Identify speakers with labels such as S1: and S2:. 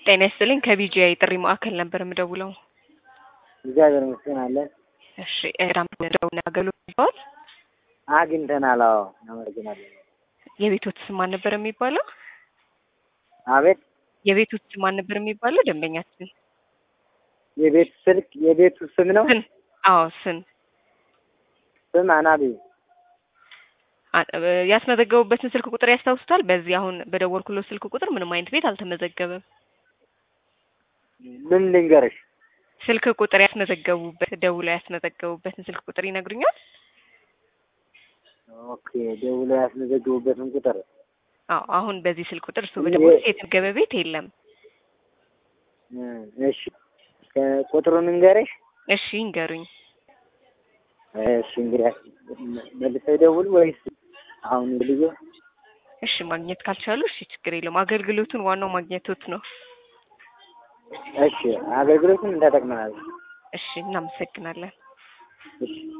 S1: ጤና ይስጥልኝ ከቢጂአይ ጥሪ ማዕከል ነበር የምደውለው።
S2: እግዚአብሔር ይመስገን አለን።
S1: እሺ ራም ደውና አገልግሎት ይባል
S2: አግኝተናል። አዎ እናመሰግናለን።
S1: የቤቶት ስም ማን ነበር የሚባለው?
S2: አቤት
S1: የቤቶት ስም ማን ነበር የሚባለው? ደንበኛችን
S2: የቤት ስልክ የቤቱ ስም ነው።
S1: ስን አዎ ስን
S2: ስም አናቢ
S1: አ- ያስመዘገቡበትን ስልክ ቁጥር ያስታውሱታል? በዚህ አሁን በደወልኩለት ስልክ ቁጥር ምንም አይነት ቤት አልተመዘገበም።
S2: ምን ልንገርሽ?
S1: ስልክ ቁጥር ያስመዘገቡበት ደውለው ያስመዘገቡበትን ስልክ ቁጥር ይነግሩኛል?
S2: ኦኬ ደውሎ ያስመዘግቡበትን ቁጥር
S1: አዎ አሁን በዚህ ስልክ ቁጥር እሱ በደወሉት የተመዘገበ ቤት የለም።
S2: እ፣ እሺ ቁጥሩን እንገርሽ?
S1: እሺ ይንገሩኝ።
S2: እሺ እንግዲህ መልሰው ይደውሉ ወይስ አሁን ልዩ?
S1: እሺ ማግኘት ካልቻሉ እሺ ችግር የለውም። አገልግሎቱን ዋናው ማግኘቶት ነው።
S2: እሺ አገልግሎቱን እንተጠቅመናል።
S1: እሺ እናመሰግናለን።
S2: እሺ